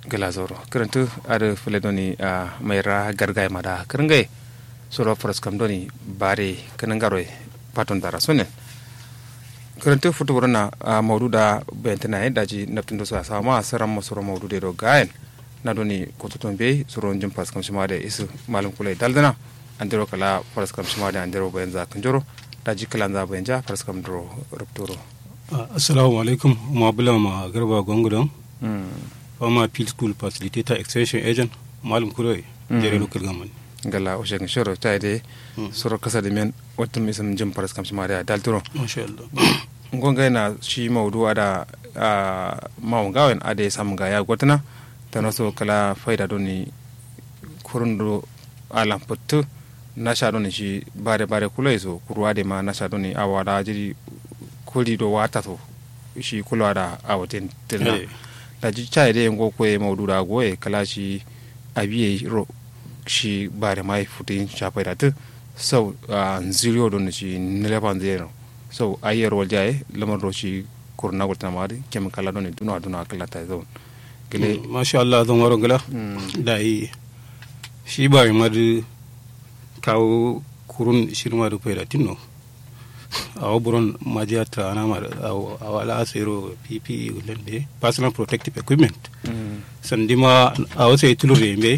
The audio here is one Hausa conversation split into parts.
gala zoro kirantu ada fule doni a maira gargai mada kirangai soro foras kam doni bare kanangaroy paton dara sonen kirantu futu burana a maudu da bentena e daji naptin do sa sama saram mo soro maudu de do gaen na doni kototon be soro njum pas kam shimade isu malum kulay daldana andero kala foras kam shimade andero benza kanjoro daji kala nza benja foras kam dro rupturo assalamu alaikum ma bula ma garba gongodon fama field school facilitator extension agent malum kuroy jere local government gala o shegin shoro ta de soro kasa de men watum isam jim paras kam shima da dalturo masha Allah ngonga na shi maudu ada maun gawen ade sam ga ya gotna tano so kala faida doni kurundo alam puttu nasha doni shi bare bare kulai so kurwa de ma nasha doni awada jiri kuli do wata to shi kulwa da awaten tilna da ji chai de ngo ko e maudu da go e kala shi abiye ro shi bare mai futin shafa da tu sau nziriyo don shi nilepan zero so ayer wal jaye lamar ro shi kurna gulta mari kem kala don duna duna kala ta zon gele masha Allah zan waro gala da yi shi bare mari kawo kurun shirma da faida tinno awo buron majiya ta ana ma awo ala asero ppe lende personal protective equipment sandima awo sai tulur yembe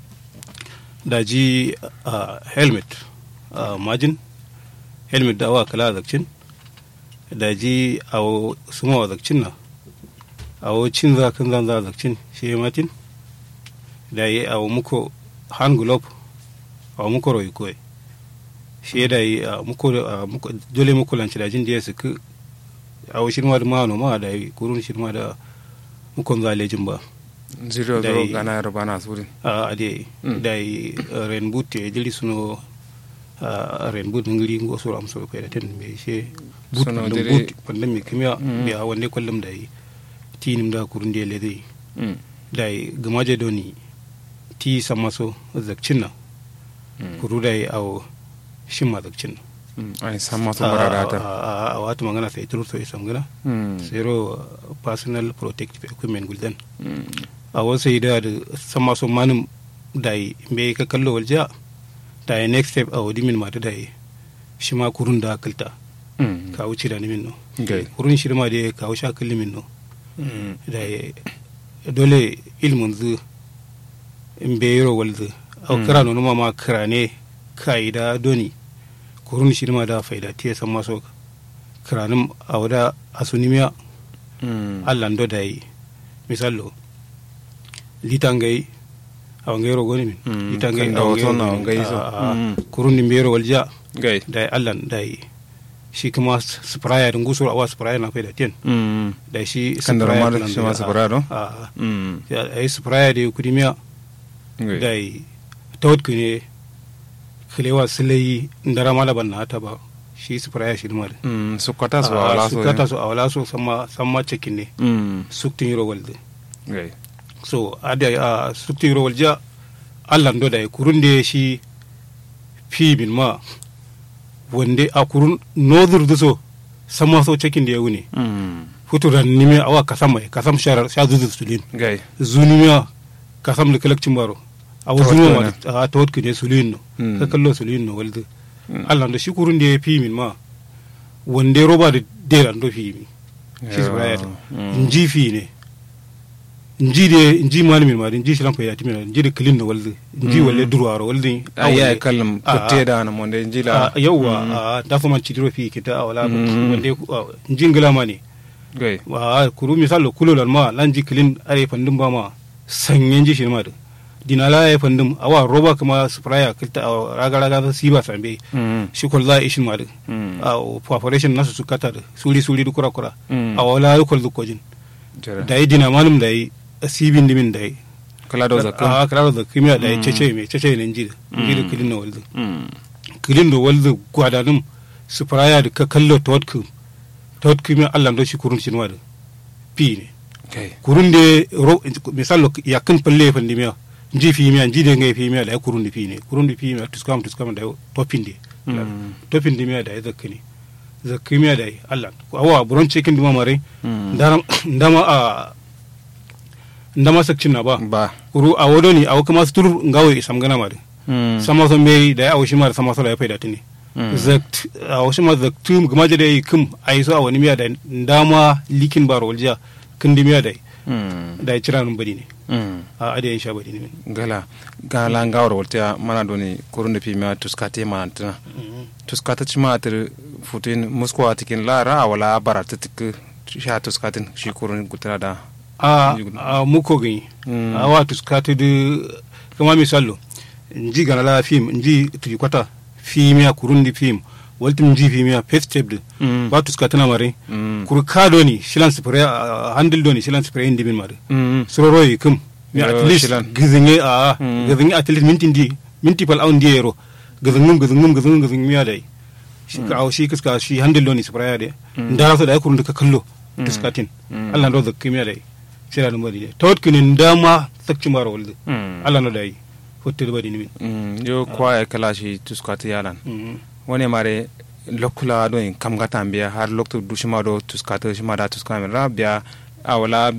da ji helmet majin helmet da awa kala zakcin da ji awo suma zakcin na awo cin za kan zan za zakcin shi matin da yi awo muko hand glove awo muko royi koyi shi da yi muko dole muko lanci da jin da ya suku awo shirma da ma ma da yi kurun shirma da mukon zalejin ba zero zero gana yaro bana surin a ade dai ren butte jeli suno ren but ngiri ngo so am so pe ten be she but no but pandam mi kimya be a wonde kollam dai tinim da kurunde le dai dai gamaje doni ti samaso zakcinna kuru dai aw shimma zakcinna ai sama to mararata a wata magana sai turu so isam gana zero personal protective equipment guldan a wasu yi da sama so manin da yi me ka kallo walja da yi next step a wadi min mata da yi shi ma kurun da kalta ka wuce da nimin no kurun shi ma da ka wuce kalli min no da yi dole ilmin zu in be yaro walzu a kira no ma ma kira ne ka yi da doni kurun shi ma da faida tiya san maso kiranin a wada asunimiya allan do da yi misalo litangai awangai rogoni min litangai awangai so kurun din bero walja gai da allan da yi shi kuma spraya din gusur awa spraya na faida ten da shi spraya da shi ma spraya do a yi spraya da kudimiya da yi tawt kune kilewa silayi ndara malaban na ta ba shi spraya shi ma da sukata su awala so sukata su awala so sama sama cikin ne suktin yoro walde gai so ada a sukti rowal ja allah do da kurunde shi fi min ma wande a kurun nodur duso sama so cekin da ya wuni futuran nime awa kasam mai kasam shar sha zuzu sulin gai zunimiya kasam da kalakcin baro awa zunuma a tawat kine sulin no ka kallo sulin no walde allah do shi kurun da ya fi min ma wande roba da deran do fi mi shi su nji fi ne nji de nji mani min ma nji silan ko yati min nji de kilin no walde nji walle durwaro walde ayya kallam kutte da na monde nji la yawa da fa man cidiro fi kita awala wande nji ngala mani gai wa kuru misalo kulo lan ma lan ji kilin are fandum ba ma sanyen ji shi ma da dinala ya fandum awa roba kuma spraya kilta raga raga si ba sambe shi kol za ishin ma da a perforation nasu su kata da suri suri du kura kura awala kol du kojin da yi dina manum da yi sibin dimin da yi kala da zakka a kala da zakka da yi cece me cece ne njida njida kilin na waldu kilin da waldu gwadanum spraya da ka kallo tawatku tawatku mi Allah do shi kurun shinwa da pi ne kurun de misalo yakin palle fandi miya nji fi miya nji de ngai fi miya da kurun di fi ne kurun di fi miya tuskam tuskam da topin de topin di miya da zakka ne zakka miya da Allah awa buron cikin duma mare ndama a ndama sakcin na ba ba kuru a wodo ni awo kuma sutur ngawo isam gana mari Mm. sama so meri da awo shi mar sama so la ya faida tini Mm. zakt awo shi mar zaktu gama da yi kum ai so a wani miya da ndama likin baro walja kindi miya da Mm. da ya cira nun badi ne Mm. a ade in sha badi ne gala gala ngawar wolta mana doni kurunde pima tuskate mana tana tuskata cima tir futin musko atikin lara wala bara titik sha tuskatin shi kurun gutara da a Yugna. a muko gani Mm. a wa tuskati de kama misallo nji gana la film nji tri kwata fimia kurundi film walti nji fimia festival Mm. ba tuskati na mare Mm. kur ka doni shilan spray handle doni shilan spray indi min mare Mm. sororo yi kum mi Yo, at least shilan. gizinge a Mm. gizinge at least minti ndi minti pal aun di yero gizingum gizingum gizingum gizing miya dai shi ka aw shi kiska shi handle doni spray ya de ndara so da kurundi ka kallo tuskatin Mm. Allah ndo zakki miya dai sira dum bari tawt kinin dama sakci maro walde Mm. Allah no dai fotte bari ni min Mm. yo kwa ya kala shi tuskati yalan Mm. wani mare lokula don kam gata biya har lokto dushima do tuskata shima da tuskata ra biya awala